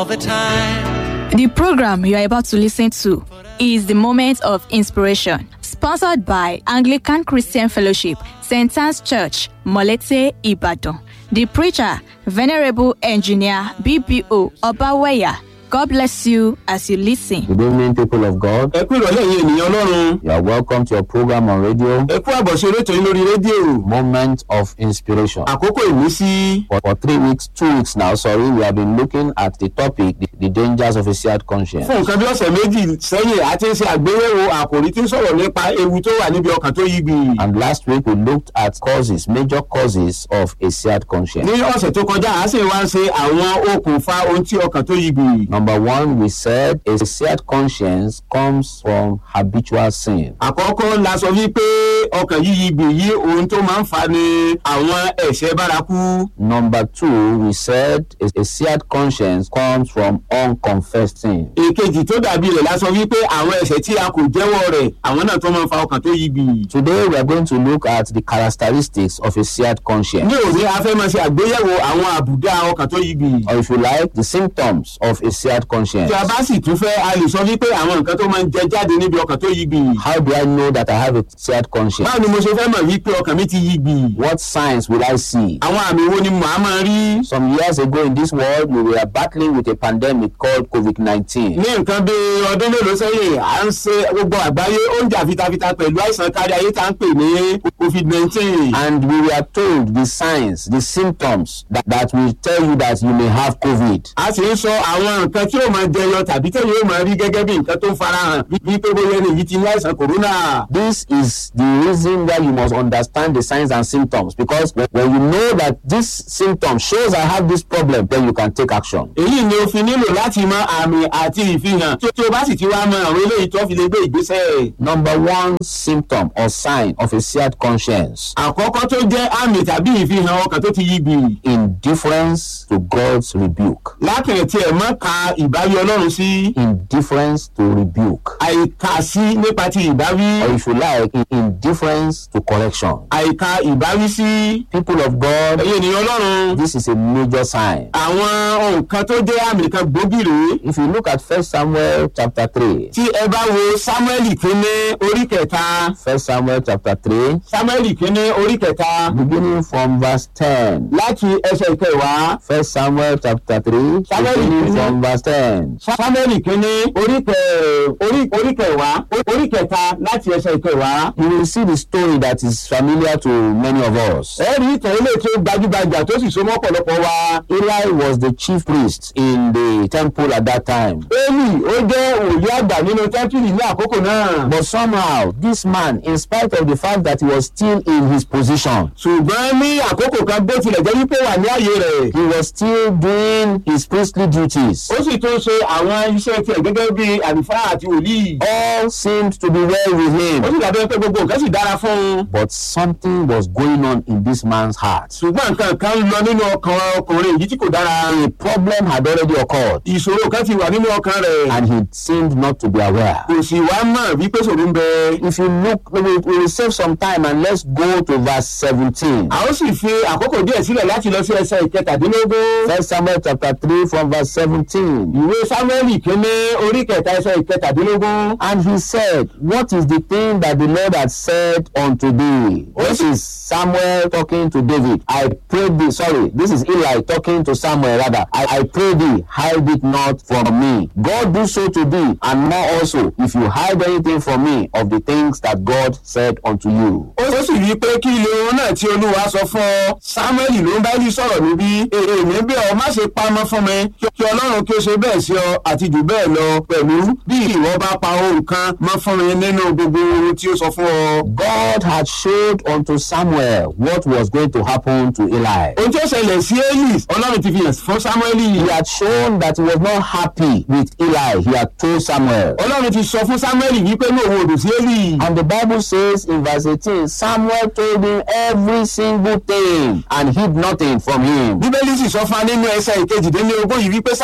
all the time. The program you are about to listen to is the Moment of Inspiration, sponsored by Anglican Christian Fellowship, St. Anne's Church, Molete, Ibadan. The preacher, Venerable Engineer BBO Obaweya. God bless you as you listen. Good evening, people of God. ẹ kú ìrọ̀lẹ́ yìí ènìyàn ọlọ́run You are welcome to your program on radio, ẹ kú àbọ̀ṣe erétò yín lórí rédíò Moment of Inspiration. àkókò ìmísí For, for three weeks, two weeks now, sorry, we have been looking at the topic, the, the dangers of a shared conscience. fún nǹkan bí ọ̀sẹ̀ méjì sẹ́yìn a ti ń ṣe àgbéyẹ̀wò àkòrí tí ń sọ̀rọ̀ nípa ewu tó wà níbi ọkàn tó yígbì And last week, we looked at causes, major causes of a shared conscience. ní ọ̀sẹ̀ tó kọjá a sì wá ń ṣe àwọn okùnfà ohun tí ọkàn tó yígbì Number one, we said a shared conscience comes from habitual sin. àkọ́kọ́ la sọ wípé ọkàn yìí yígbì yí ohun tó máa ń fa ni àwọn ẹ̀ṣẹ̀ bárakú Number two, we said a, a shared conscience comes from unconfessed sin. èkejì tó dàbí rẹ̀ la sọ wípé àwọn ẹ̀ṣẹ̀ tí a kò jẹ́wọ́ rẹ̀ àwọn náà tó máa ń fa ọkàn tó yígbì Today, we are going to look at the characteristics of a shared conscience. ní òní a fẹ́ máa ṣe àgbéyẹ̀wò àwọn àbùdá ọkàn tó yígbì or if you like, the symptoms of a shared conscience. tí a bá sì tún fẹ́ a lè sọ wípé àwọn nǹkan tó máa ń jẹ jáde níbi ọkàn tó yígbì How do I know that I have a shared conscience? báwo ni mo ṣe fẹ́ mọ̀ wípé ọkàn mi ti yígbì What signs will I see? àwọn àmì wo ni màá máa rí Some years ago in this world, we were battling with a pandemic called COVID 19. ní nǹkan bí ọdún mélòó sẹ́yìn à ń ṣe gbogbo àgbáyé ó ń jà fitafita pẹ̀lú àìsàn kárí ayé tá à ń pè ní covid nineteen And we were told the signs, the symptoms that, that will tell you that you may have COVID. a sì ń sọ àwọn nǹkan tí ó máa jẹyọ tàbí tẹ̀yìn ó máa rí gẹ́gẹ́ bí nǹkan tó ń farahàn bí pé bóyá ẹni yìí ti ní àìsàn kòrónà. This is the reason why you must understand the signs and symptoms because when, when you know that this symptom shows I have this problem, then you can take action. èyí ni o fi nílò láti mọ àmì àti ìfihàn tí tí o bá sì ti wá mọ àwọn eléyìí tó fi lè gbé ìgbésẹ̀. Number one symptom or sign of a shared conscience àkọ́kọ́ tó jẹ́ àmì tàbí ìfihàn ọkàn tó ti yígbì. indifference to God's rebuke. lákìrìn tí ẹ mọ́ ka ìbáwí ọlọ́run sí Indifference to rebuke. àìkà sí nípa ti ìbáwí Or if you like, in- indifference to correction. àìkà ìbáwí sí People of God, ẹ̀yìn ènìyàn ọlọ́run. this is a major sign. àwọn nǹkan tó jẹ́ àmì kan gbòógì rèé If you look at First Samuel chapter 3, tí ẹ bá wo samuel kínní orí kẹta First Samuel chapter 3, samuel kínní orí kẹta beginning from verse 10. láti ẹsẹ̀ ìkẹwàá First Samuel chapter 3, Samuel beginning kìíní. from verse 10. samuel kínní orí kẹ orí orí kẹwàá orí kẹta láti ẹsẹ̀ ìkẹwàá. You will see the story that is familiar to many of us. ẹ rí ìtàn ilé tí ó gbajúgbajà tó sì so mọ́ ọ̀pọ̀lọpọ̀ wa. Eli was the chief priest in the temple at that time. eli ó jẹ́ òye àgbà nínú tẹ́ḿpìlì ní àkókò náà. But somehow, this man, in spite of the fact that he was still in his position, ṣùgbọ́n ní àkókò kan bó tilẹ̀ jẹ́ wípé wà ní ààyè rẹ̀. he was still doing his priestly duties. ó sì tún ṣe àwọn iṣẹ́ tiẹ̀ gẹ́gẹ́ bí àlùfáà àti wòlíì. All seemed to be well with ó him. sì dàbí pé gbogbo nǹkan sì dára fún un. But something was going on in this man's heart. ṣùgbọ́n nǹkan kan ń lọ nínú ọkàn ọkùnrin yìí tí kò dára. A problem had already occurred, ìṣòro kan ti wà nínú ọkàn rẹ̀. and he seemed not to be aware. kò sì wá mọ̀ wípé ṣòro ń bẹ. If you look, we will, we will save some time and let's go to verse 17. a ó sì fi àkókò díẹ̀ sílẹ̀ láti lọ sí ẹsẹ̀ ìkẹtàdínlógún. First Samuel chapter 3 from verse 17. ìwé sámúẹ́lì kínní orí kẹta ẹsẹ̀ ìkẹtàdínlógún. And he said, What is the thing that the Lord had said unto thee? This is Samuel talking to David. I pray thee, sorry, this is Eli talking to Samuel rather. I, I pray thee, hide it not from me. God do so to thee, and more also, if you hide anything from me of the things that God said unto you. ó sì rí i pé kí ilé ohun náà tí olúwa sọ fún ọ sámúẹ́lì ló ń bá yí sọ̀rọ̀ níbí èrè mi bí ọ má ṣe pamọ́ fún mi kí kí ọlọ́run kí ó ṣe bẹ́ẹ̀ sí ọ àti jù bẹ́ẹ̀ lọ pẹ̀lú bí ìwọ bá pa ohun kan mọ́ fún mi nínú gbogbo ohun tí ó sọ fún ọ. God had showed unto Samuel what was going to happen to Eli. ohun tí ó ṣẹlẹ̀ sí eli ọlọ́run ti fi hàn fún sámúẹ́lì He had shown that he was not happy with Eli. He had told Samuel. ọlọ́run ti sọ fún sámúẹ́lì wípé ní òun òdò sí eli. And the Bible says in verse 18, Samuel told him every single thing and hid nothing from him. bíbélì sì sọ fún wa nínú ẹsẹ̀ ìkejìdínlógún yìí wípé sámúẹ́lì sọ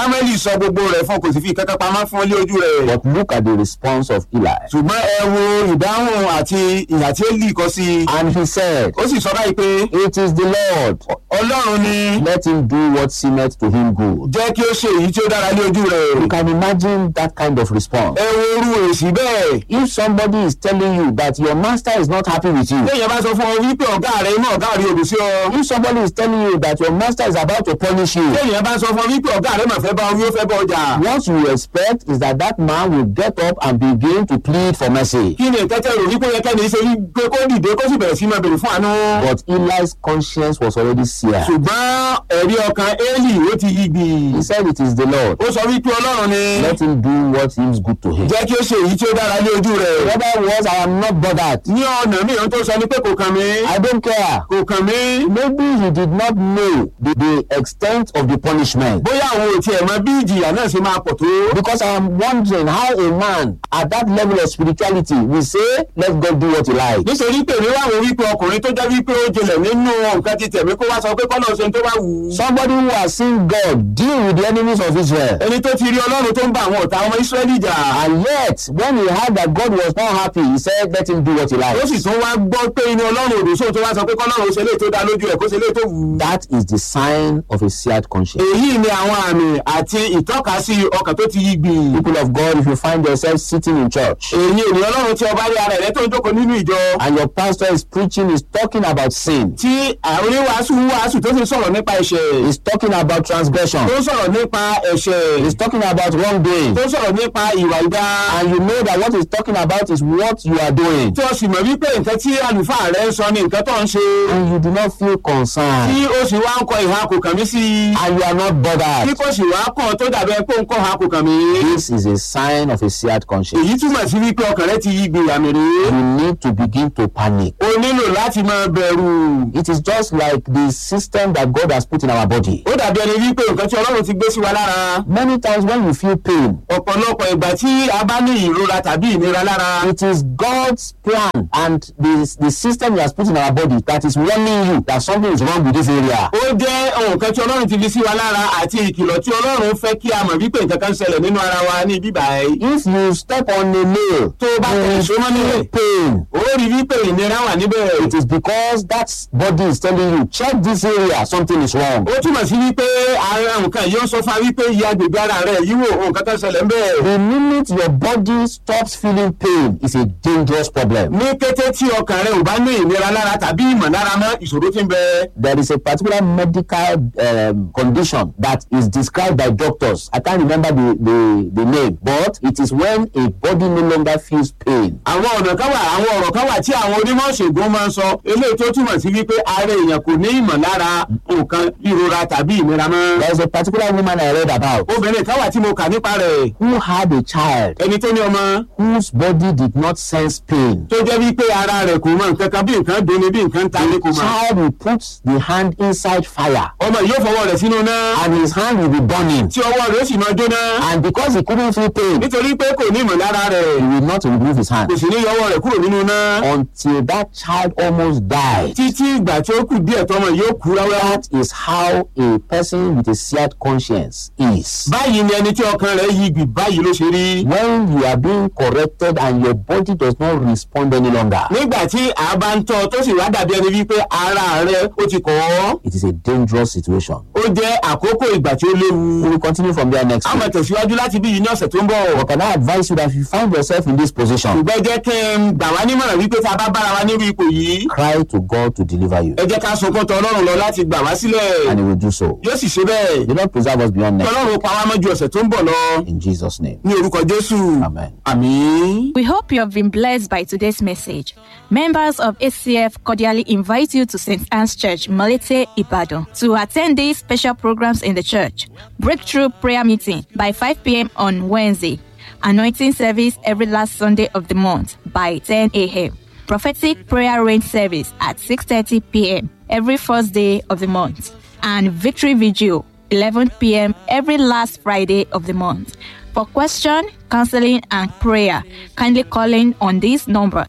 sọ gbogbo rẹ̀ fún kò sì fi kankan pamọ́ fún ilé ojú rẹ̀. But look at the response of Eli. ṣùgbọ́n ẹ wo ìdáhùn àti ìhà tí Élì kọ sí i. And he said, ó sì sọ báyìí pé It is the Lord. ọlọ́run ni Let him do what seemeth to him good. jẹ́ kí ó ṣe èyí tí ó dára ní ojú rẹ̀. You can imagine that kind of response. ẹ wo orú èsì bẹ́ẹ̀. If somebody is telling you that your master is not happy with you, téèyàn bá sọ fún ọ wípé ọ̀gá rẹ̀ inú ọ̀gá rẹ̀ òdù sí ọ. if somebody is telling you that your master is about to punish you, téèyàn bá sọ fún ọ wípé ọ̀gá rẹ̀ mà fẹ́ bá ọ wí ó fẹ́ bá ọjà. what you expect is that that man will get up and begin to plead for mercy. kí ni ìtẹ́tẹ́ rò wípé yẹ kẹ́ni ṣe wípé kó dìde kó sì bẹ̀rẹ̀ sí máa bèrè fún àánú. But Eli's conscience was already seared. ṣùgbọ́n ẹ̀rí ọkàn Élì ó ti yí gbì. He said, It is the Lord. ó sọ wípé ọlọ́run ni Let him do what seems good to him. jẹ́ kí ó ṣe èyí tí ó dára ní ojú In rẹ̀. other words, I am not bothered. ní ọ̀nà mìíràn tó sọ ni pé kò kàn mí. I don't care. kò kàn mí. Maybe he did not know the, the extent of the punishment. bóyá àwọn ò tiẹ̀ mọ bí ìjìyà náà ṣe máa pọ̀ tó. Because I am wondering how a man at that level of spirituality will say, Let God do what he likes. nítorí pé èmi wá wo wípé ọkùnrin tó jẹ́ wípé ó jinlẹ̀ nínú nǹkan ti tẹ̀mí kó wá sọ pé kọ́nà ṣe tó bá wù ú. Somebody who has seen God deal with the enemies of Israel. ẹni tó ti rí ọlọ́run tó ń bá àwọn ọ̀tá ọmọ Ísírẹ́lì jà. And yet, when he heard that God was not happy, he said, Let him do what he ó sì likes. tún wá gbọ́ pé inú ọlọ́run òdò sóhun tó wá sọ pé kọ́nà ó ṣe léè tó dá lójú ẹ̀ kó ṣe léè tó wù ú. That is the sign of a seared conscience. èyí ni àwọn àmì àti ìtọ́kasí ọkàn tó ti yí gbìn. People of God, if you find yourself sitting in church èyí ènìyàn ọlọ́run tí ọba rí ara rẹ̀ tó ń jókòó nínú ìjọ. and your pastor is preaching, is talking about sin, tí àwọn oníwàásù ń wàásù tó sì sọ̀rọ̀ nípa ẹ̀ṣẹ̀. is talking about transgression, tó sọ̀rọ̀ nípa ẹ̀ṣẹ̀. is talking about wrongdoing, tó sọ̀rọ̀ nípa ìwà ìdá. and you know that what he's talking about is what you are doing, tí o sì mọ̀ wípé nǹkan tí àlùfáà rẹ̀ ń sọ ni nǹkan tó ń ṣe. and you do not feel concerned, tí o sì wá ń kọ ìhà kò kàn mí sí i. and you are not tí bothered. kò sì wá kàn tó dàbí ẹ pé ó ń kọ́ ìhà kò kàn mí. This is a sign of a seared conscience. èyí túmọ̀ sí wípé ọkàn rẹ ti yí gbìyànjú rèé. You need to begin to panic. o nílò láti máa bẹ̀rù. It is just like the system that God has put in our body. ó dàbí ẹni wípé nǹkan tí ọlọ́run ti gbé sí wa lára. Many times when you feel pain, ọ̀pọ̀lọpọ̀ ìgbà tí a bá ní ìrora tàbí ìnira lára. it is God's plan and the, the system He has put in our body that is warning you that something is wrong with this area. ó jẹ́ nǹkan tí ọlọ́run ti fi sí wa lára àti ìkìlọ̀ tí ọlọ́run fẹ́ kí a mọ̀ wípé nǹkan kan ṣẹlẹ̀ nínú ara wa ní bíbá ẹ̀. If you step on a nail, tó o bá you tẹ̀ will ṣó mọ́ nílẹ̀. feel pain. ó rí wípé ìnira wà níbẹ̀. It is because that body is telling you, check this area, something is wrong. ó túmọ̀ sí wípé ara nǹkan yìí ó ń sọ fún wa wípé iye agbègbè ara rẹ̀ yìí wò nǹkan kan ṣẹlẹ̀ ń bẹ̀. The minute your body stops feeling pain is a dangerous problem. ní kété tí ọkàn rẹ ò bá ní ìnira lára tàbí ìmọ̀lára mọ́ ìṣòro tí ń bẹ. There is a particular medical um, condition that is described by doctors. I can't remember the, the, the name, but it is when a body no longer feels pain. àwọn ọ̀nà kan wà àwọn ọ̀rọ̀ kan wà tí àwọn onímọ̀ ṣègùn máa ń sọ eléyìí tó túmọ̀ sí wípé ara èèyàn kò ní ìmọ̀lára nǹkan ìrora tàbí ìnira mọ́. There is a particular woman I read about obìnrin kan wà tí mo kà nípa rẹ̀ who had a child ẹni tó ní ọmọ whose body did not sense pain. tó jẹ́ wípé ara rẹ̀ kò mọ nǹkan kan bí nǹkan dunni bí nǹkan ta ní kò The mọ̀. child will put the hand inside fire ọmọ yìí yóò fọwọ́ rẹ̀ sínú náà and his hand will be burning. tí ọwọ́ rẹ̀ ó sì máa jóná And because he couldn't feel pain, nítorí pé kò ní ìmọ̀lára rẹ̀ he will not remove his hand kò sì ní yọ ọwọ́ rẹ̀ kúrò nínú náà until that child almost died. títí ìgbà tí ó kù díẹ̀ tọmọ yóò kú ráúráú. That is how a person with a seared conscience is. báyìí ni ẹni tí ọkàn rẹ̀ yí gbì báyìí ló ṣe rí. When you are being corrected and your body does not respond any longer, nígbà tí a bá ń tọ́ tó sì wá dàbí ẹni wípé ara rẹ̀ ó ti kọ̀ ọ́ it is a dangerous situation. ó jẹ́ àkókò ìgbà tí ó léwu. We will continue from there next a máa week. tẹ̀síwájú láti bí yìí ní ọ̀sẹ̀ tó ń bọ̀. But can I advise you that if you find yourself in this position, ṣùgbọ́n jẹ́ kí n gbà wá nímọ̀ràn wípé tá a bá bára wa nírú ipò yìí cry to God to deliver you, ẹ jẹ́ ká sunkún tọ̀ ọlọ́run lọ láti gbà wá sílẹ̀ and He will do so. yóò sì ṣe bẹ́ẹ̀ The Lord preserve us beyond kí next. ọlọ́run pa wá mọ́ ju ọ̀sẹ̀ tó ń bọ̀ lọ In Jesus' name. ní orúkọ jésù Amen. àmín. We hope you have been blessed by today's message. Members of ACF cordially invite you to St. Anne's Church, Malete, Ibadan, to attend these special programs in the church. Breakthrough prayer meeting by 5 p.m. on Wednesday. Anointing service every last Sunday of the month by 10 a.m. Prophetic prayer rain service at 6:30 p.m. every first day of the month. And victory vigil 11 p.m. every last Friday of the month. For question, counseling, and prayer, kindly call in on this number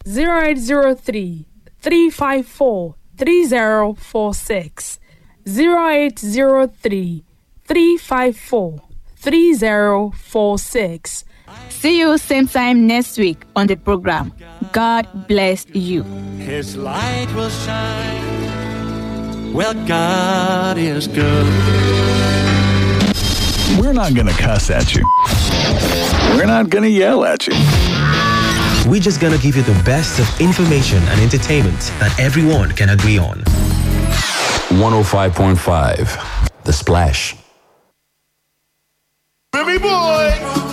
0803 354 3046 0803 354 3046. See you same time next week on the program. God bless you. His light will shine. Well, God is good. We're not going to cuss at you. We're not going to yell at you. We're just gonna give you the best of information and entertainment that everyone can agree on. 105.5 The Splash. Baby boy!